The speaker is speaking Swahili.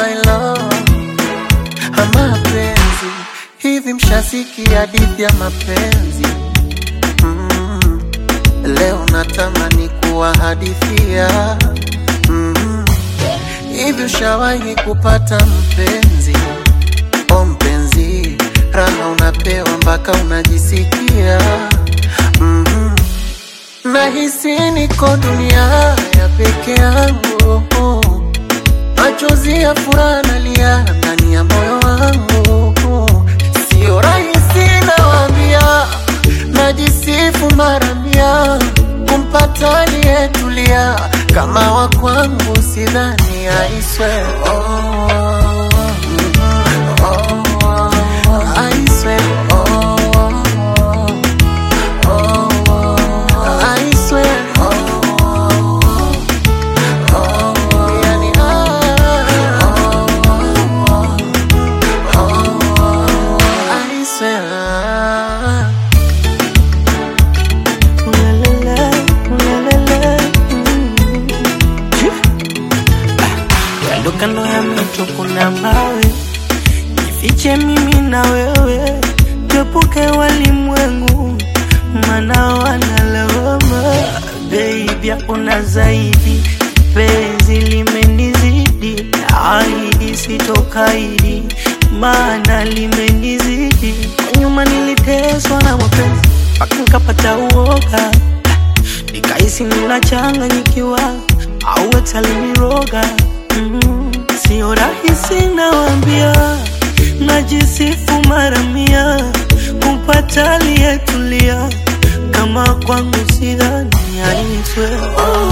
my love mapenzi hivi mshasikia hadithi ya mapenzi mm. leo natamani kuwahadithia mm. hivi ushawahi kupata mpenzi o mpenzi raha unapewa mpaka unajisikia mm. nahisi niko dunia ya peke yangu machozi ya furaha nalia ndani ya moyo wangu, sio rahisi nawambia, najisifu mara mia kumpata aliyetulia kama wa kwangu, sidhani aiswe oh, oh, oh, I swear, oh, oh, oh, I swear, oh, oh, yani, ah, I swear. Ulalala, ulalala, mm. Kando kando ya mito kuna mawe, jifiche mimi na wewe, tuepuke walimwengu, maana wanalawama. Baby, hakuna zaidi, penzi limenizidi, ahidi sitokaidi, maana limenizidi. Kwa nyuma niliteswa na mapenzi mpaka nikapata uoga nikahisi ninachanganyikiwa au ataliniroga mm, sio rahisi nawambia, najisifu mara mia kumpata aliyetulia kama kwangu sidhani aitwe oh,